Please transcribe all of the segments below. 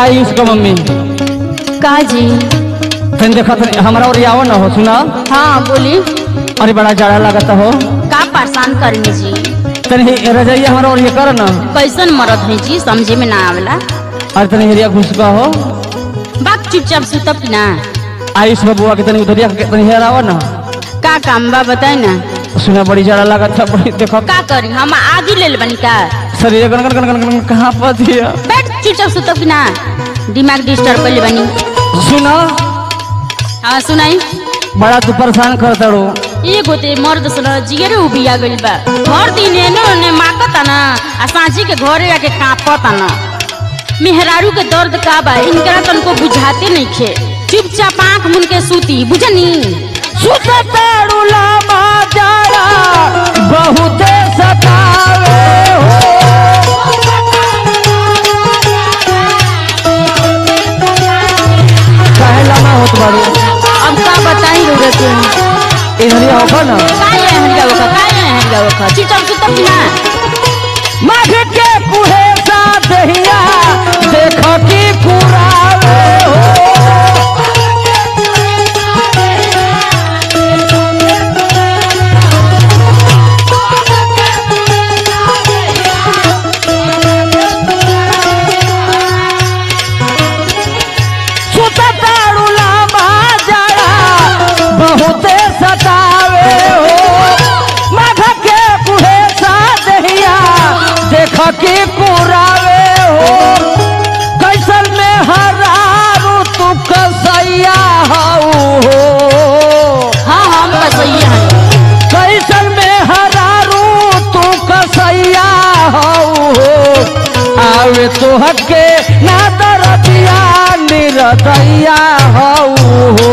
आई उसका मम्मी का जी तन देखा तन हमरा और आवो ना हो सुना हाँ बोली अरे बड़ा जाड़ा लगता हो का परेशान करनी जी तन ही रजाइया हमरा और ये कर ना कैसन मरद है जी समझे में ना आवेला अरे तन हेरिया घुस का हो बाक चुपचाप सुतब की ना आयुष बबुआ के तनी उधरिया के तनी हेर आवो ना का काम बा बताई ना सुना बड़ी जाड़ा लगत था बड़ी देखो का करी हम आगे ले बनी का शरीर गन गन गन गन गन कहाँ पर दिया बैठ चुपचाप सुतब की ना दिमाग डिस्टर्ब कर ले बनी सुना हाँ सुनाई बड़ा तू परेशान कर तड़ो ये गोते मर्द सन जिगरे उबिया गइल बा हर दिन एनो ने माकता ना आ सांझी के घरे आके कांपता ना मेहरारू के दर्द का बा इनकरा तनको बुझाते नहीं खे चुपचाप आंख मुन के सूती बुझनी सुतताड़ू लामा जाड़ा बहुते सतावे हो काहे लामा होत बारू अब का बताई रो के इधरिया होखा ना काय है हरिया वखा काय है हरिया वखा चुपचाप सुतब की ना माघ के कुहेसा दहिया देख की पुरावे हो सुतताड़ू लामा जाड़ा बहुते सतावे हो माघ के कुहेसा दहिया देख के पुरावे हो कैसल में हरारू तू कसैया हऊ हो हाँ हम बसैया हैं कैसल में हरारू तू कसैया हऊ हो आवे तो हके ना दरदिया निरदैया हऊ हो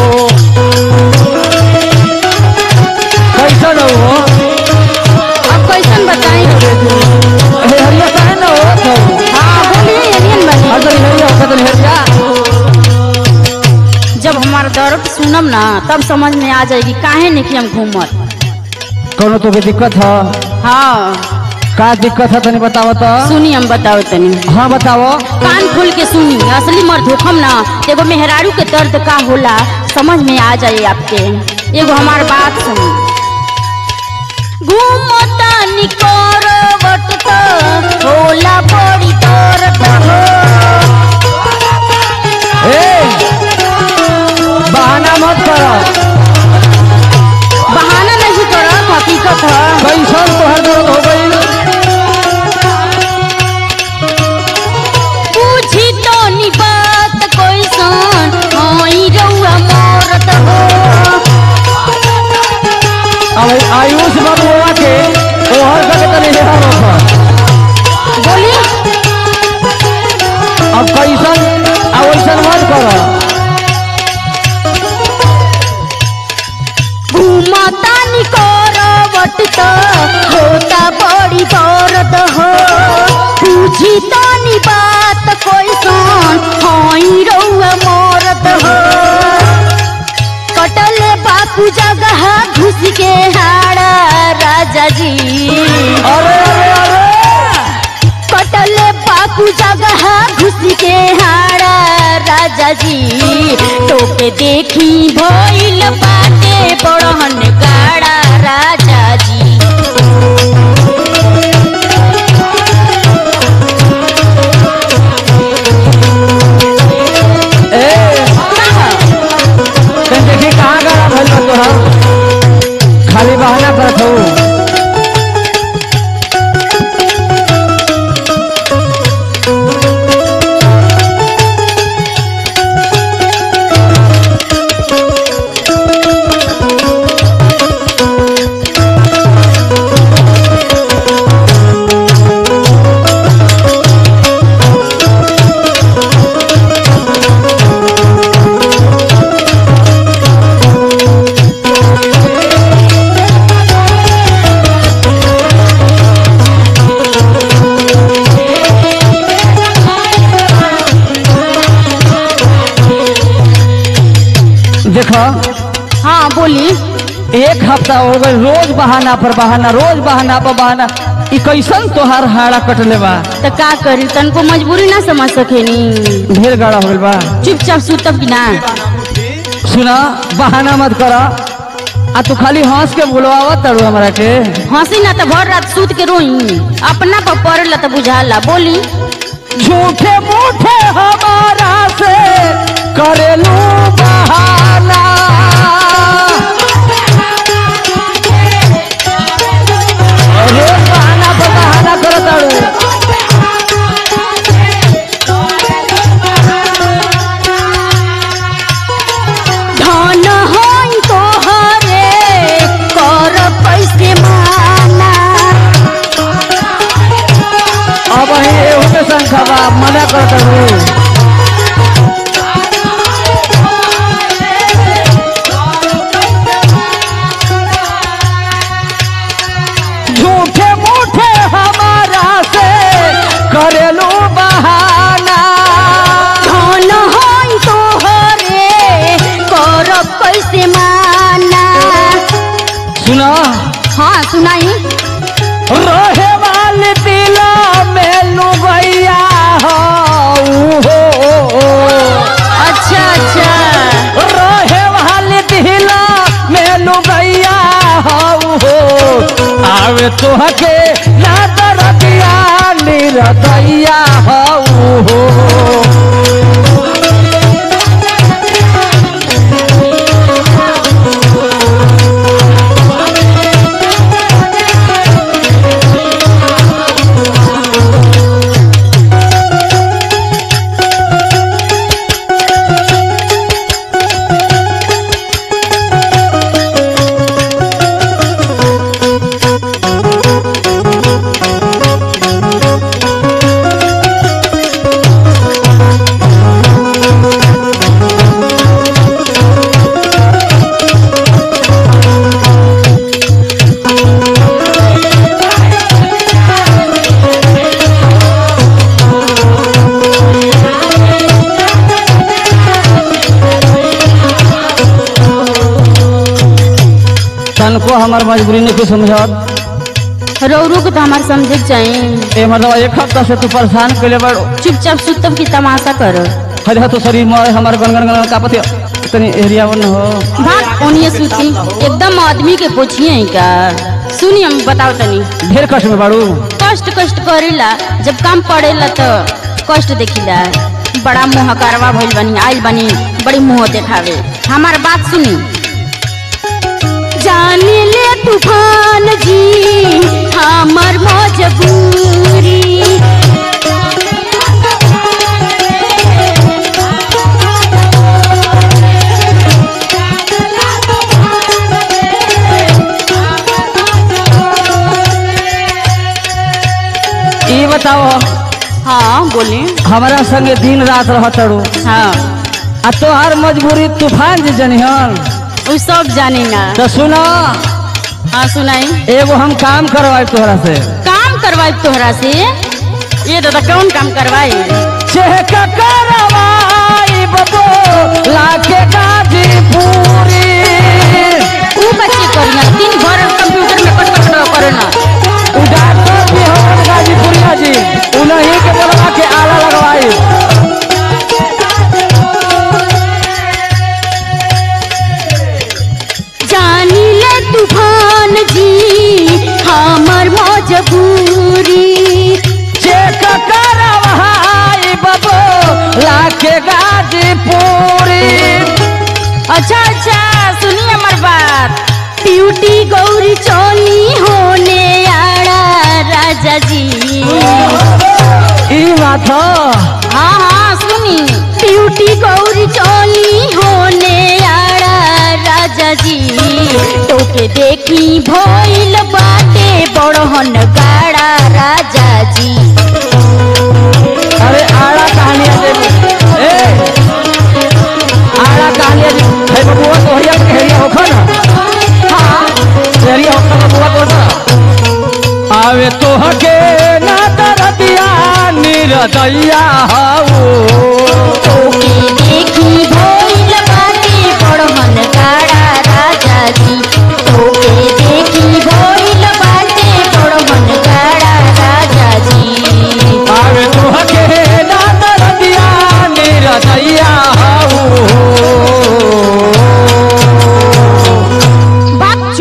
कैसन हो अब कैसन बताई रो के हे हरिया काहे न हो तो हाँ बोलिए एलियन बनी हर तनी हरिया होता तनी हरिया जब हमारा दर्द सुनम ना तब समझ में आ जाएगी काहे नहीं कि हम घूमत कोनो तो के दिक्कत है हाँ का दिक्कत है तनी बताओ तो सुनी हम बताओ तनी हाँ बताओ कान खोल के सुनी असली मर्द होखम ना एगो मेहरारू के दर्द का होला समझ में आ जाए आपके एगो हमार बात सुनी घूमता निकोरवट त होला बड़ी दर्द हो ए बहाना मत करो बहाना नहीं करब हकीकत है कैसन तोहर दर्द हो गई पूछी तो नी बात कैसन हई रउआ मरत हो अब आयुष बबुआ के तोहर के तनी हेरा रख बोली अब कैसन अब वैसन मत करो घूमता निकोरवट त होता बड़ी दर्द हो पूछी तो नी बात कैसन हई रउआ मरत हो कटल बापू जगह घुस के हाड़ा राजा जी अरे अरे अरे कटल बापू जगह घुस के हाड़ा राजा जी टोके देखी भइल बाटे बड़हन गाड़ा राजा जी ए तन देखी कहाँ गड़ा भइल बा तोहर खाली बहाना करत हो एक हफ्ता हो गए रोज बहाना पर बहाना रोज बहाना पर बहाना ई कैसन तोहार हाड़ा कटले बा तो का करी तनको मजबूरी ना समझ सकेनी ढेर गाड़ा हो गइल बा चुपचाप सुतब कि ना सुना बहाना मत करा आ तू खाली हंस के बुलवावा तड़ू हमरा के हंसी ना तो भर रात सूत के रोई अपना पर पड़ेला तो बुझाला बोली झूठे मूठे हमारा से करेलू बहाना रोज बहाना पर बहाना करो तारू धन होई तोहरे कर पैसे माना अब ही एहू के संख्या बा मना करो तारू झूठे मूठे हमारा से करेलू बहाना धन होई तोहरे कर पैसे माना सुना हाँ सुनाई रहे वाले दिला में लुगैया हो अच्छा अच्छा रहे वाले दिला में लुगैया हो आवे तोहके ना दरदिया निरदैया हो तनको हमार मजबूरी नहीं कुछ समझत रौरू को तो हमारे समझे के चाहिए ए मतलब एक हफ्ता से तू परेशान कैले बड़ चुपचाप सुतब की तमाशा करो हरे तो शरीर में हमार गनगन गनगन कापत इतनी एरिया वन हो भाग ओनिए सुती एकदम आदमी के पूछिए का सुनी हम बताओ तनी ढेर कष्ट में बाड़ू कष्ट कष्ट करेला जब काम पड़ेला तो कष्ट देखिला बड़ा मुँह करवा भइल बनी आइल बनी बड़ी मुँह देखावे हमार बात सुनी जाने ले तूफान जी हमर मजबूरी ई बताओ हाँ बोली हमारा संगे दिन रात रह तड़ू हाँ आ तोहार मजबूरी तूफान जे जनिहन उ सब जानी ना तो सुनो हाँ सुनाई एगो हम काम करवाए तोहरा से काम करवाई तोहरा से ये दादा कौन काम करवाई चेक करवाई बबो लाके गाजीपुरी ऊ बच्चे करिया दिन भर कंप्यूटर में कट कट करे ना उ डॉक्टर भी हमारे गाजीपुरिया जी उन्हीं के बोलवा के आला लगवाई जानी ले तूफान जी हमर मजबूरी चेक करवाई बबो लाके गाजीपुरी अच्छा अच्छा सुनिए हमार बात ब्यूटी गौरी चोली होने आड़ा राजा जी ई बात ह। हाँ हाँ सुनी ब्यूटी गौरी चोली होने आड़ा राजा जी तोके देखी भइल बाटे बड़हन गाड़ा राजा जी अरे आड़ा कहानिया दे ए आड़ा कहानिया जी हे बबुआ तोहरिया के हेरिया होखा ना हाँ हेरिया होखा बबुआ तोहरा आवे तोहके ना दरदिया निरदैया हाऊ